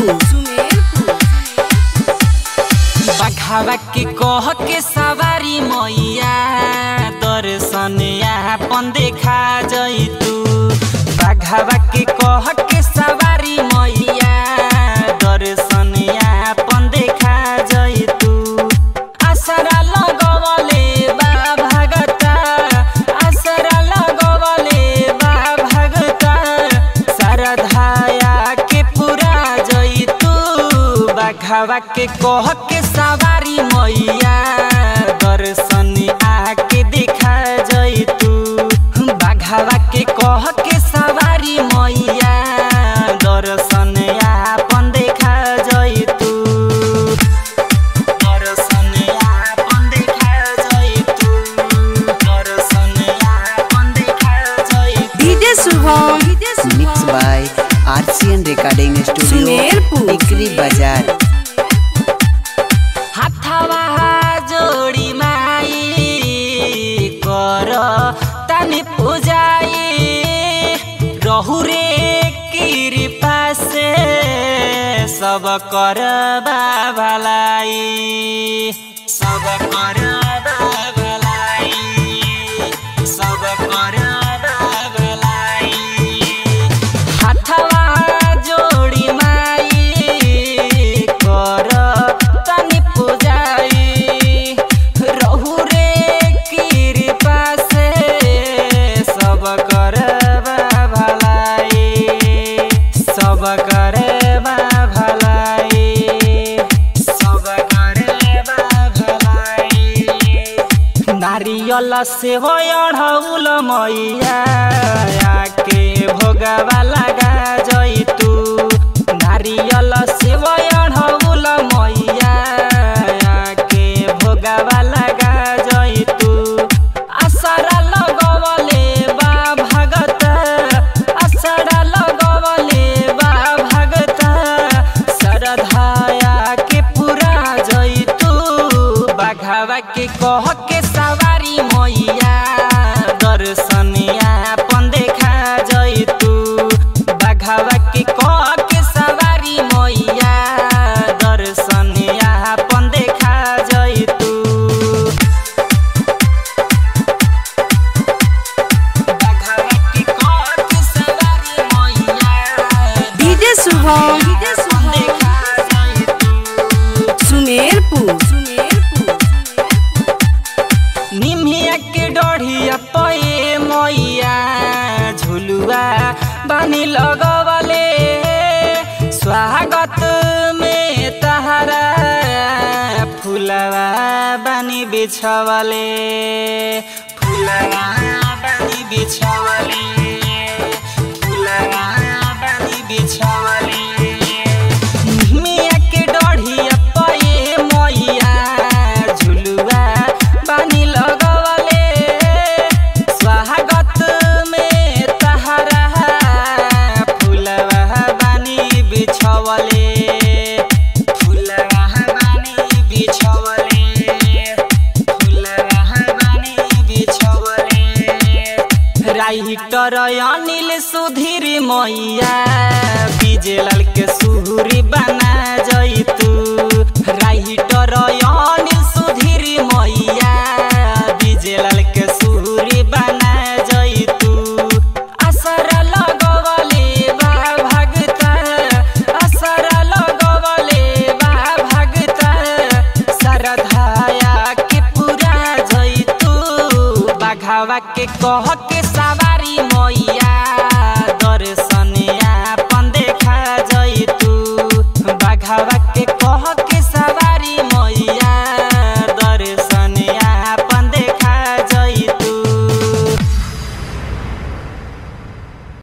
सुमेरपुर सुमेरपुर बघावा के कह के सवारी मैया दर्शन अपन देखा जैतू बघावा के कह के सवारी मैया दर्शन अपन देखा जैतू आसरा लगवले बा भगता आसरा लगवले बा भगता सरधाया के पूरा जैतू बघावा के कह के सवारी मैया दर्शन आके देखा जैतू बघावा के कह के सवारी मैया दर्शन आपन देखा जैतू दर्शन आपन देखा जैतू दर्शन आपन देखा जैतू DJ Shubham DJ mix by RCN recording studio Sumerpur. Tikri बाजार हाथवा जोडी माई कर तनि पूजाई रहु रे कृपा से सब कर भलाई सब कर भलाई सब कर भलाई हाथवा जोडी माई कर तनि पूजाई रहु रे कृपा से सब कर भलाई सब कर भलाई सब कर भलाई नारियल से हो अढ़ौल मैया आके भोगवा लगा जैतू नारियल से हो अढ़ौल मैया आके भोगवा लगा जैतू असरा लगवले बा भगत असरा लगवले बा भगत सरधाया के पूरा जैतू बघावा के कह के सवारी मैया दर्शन आपन देखा जैतू बघावा के कह के सवारी मैया दर्शन आपन देखा जैतू बघावा के कह के सवारी मैया डीजे शुभम डीजे शुभम देखा जैतू सुमेरपुर सुमेरपुर निमिया के डढ़िया पए मैया झुलुआ बानी लगवले स्वागत में तहरा फुलवा बानी बिछवले फुलवा बानी बिछवले फुलवा बानी बिछवले निमिया के डढ़िया पए मैया झुलुआ बानी लगवले स्वागत में तहरा फुलवा बानी बिछवले फुलवा बानी बिछवले फुलवा बानी बिछवले राइटर अनिल सुधीर मैया बिजलाल के सुहुरी बना जैतू राइटर अनिल सुधीर मैया बिजलाल के सुहुरी बना जैतू असरा लगवले बा भगता असरा लगवले बा भगता सरधाया के पूरा जैतू बघावा के कह के सवारी मैया दर्शन आपन देखा जैतू बघावा